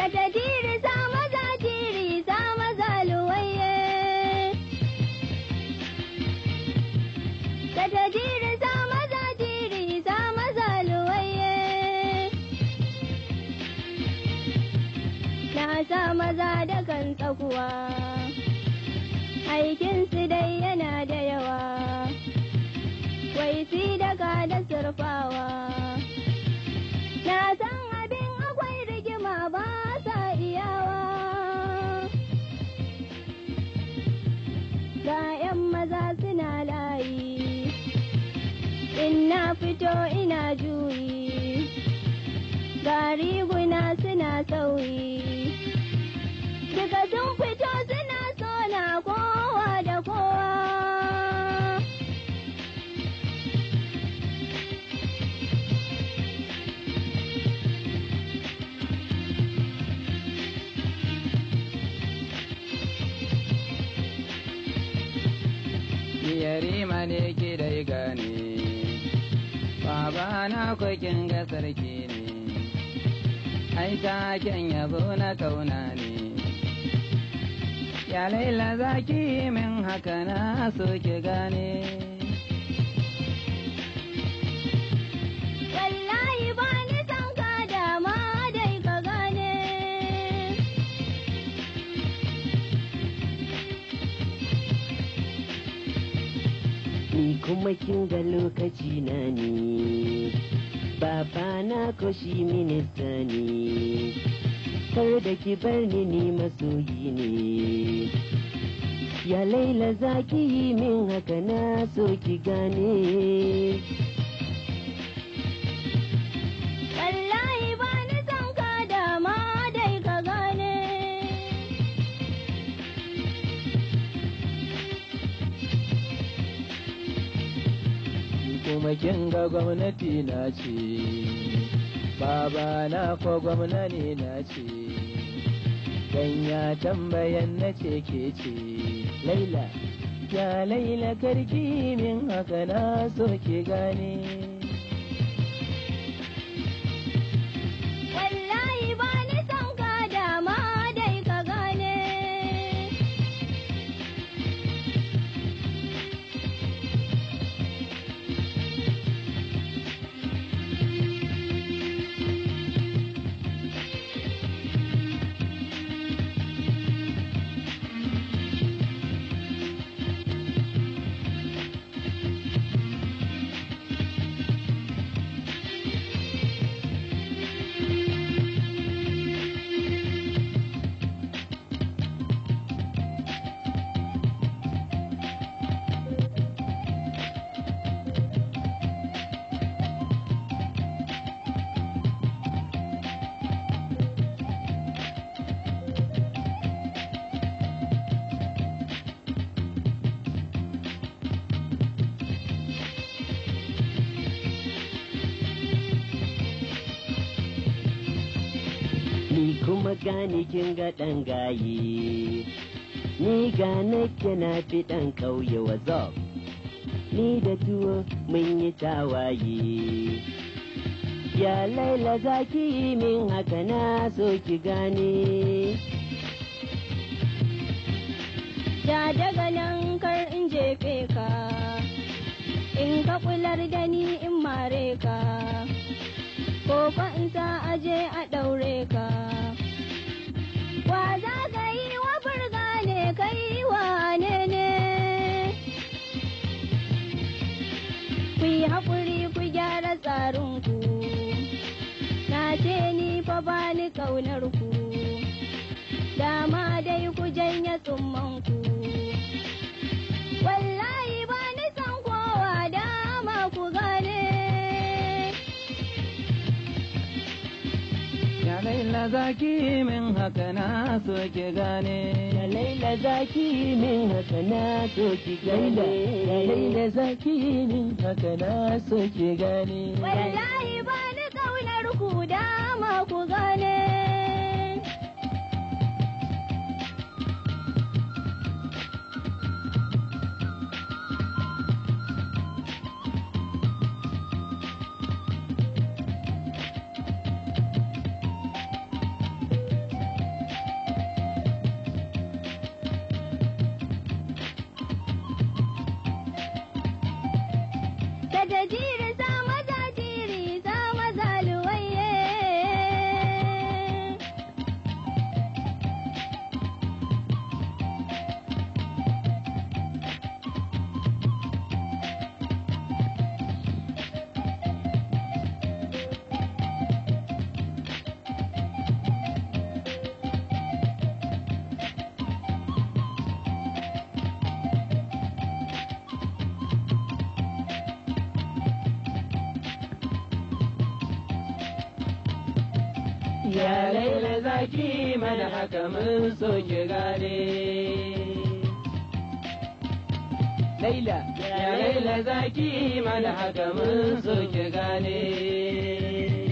ka ta tiri sa maza tiri sa maza luwaye ka ta tiri sa maza tiri sa maza luwaye na sa maza da kan tsakuwa aikinsu dai yana da yawa wai si daga da surfawa na san abin akwai rigima ba sa iyawa ga 'yan maza suna layi in na fito ina juyi ga riguna suna sauyi duka sun fito suna sona kowa da kowa yarima ne ki dai gane baba na kokin ga sarki ne ai taken yabo na kauna ne ya laila zaki min haka na so ki gane wallahi ba ni san ka dama dai ka gane ni kuma kin ga lokaci na ne baba na ko shi minista ne kar da ki bar ni ni masoyi ne ya laila za ki yi min haka na so ki gane wallahi ba ni san ka dama dai ka gane kuma kin ga gwamnati na ce baba na ko gwamnati na ce dan ya tambayan na ce ke ce laila ya laila karki min haka na so ki gane wallahi ba ni san ka dama dai ka gane ni kuma gani kin ga ɗan gaye ni ga nake na fi ɗan ƙauye wazop ni da tuwo mun yi tawaye ya laila za ki yi min haka na so ki gane Ja daga nan kar in jefe ka, in ka kular da ni in mare ka, ko fa in sa aje a ɗaure ka. Wa za ka yi wa burga ne kai wa ne ne? Ku yi haƙuri ku gyara tsarinku, na ce ni fa ba ni ƙaunar ku. dama dai ku janye tsummanku. Wallahi ba ni san kowa dama ku gane. ya laila zaki min haka na so ki gane ya laila za ki yi min haka na so ki gane ya laila zaki min haka na so ki gane Wallahi ba ni ƙaunar ku dama ku gane. da jiri sa maza jiri sa maza luwaye. Ya laila zaki mana haka mun so ki gane. Laila, ya laila zaki mana haka mun so ki gane.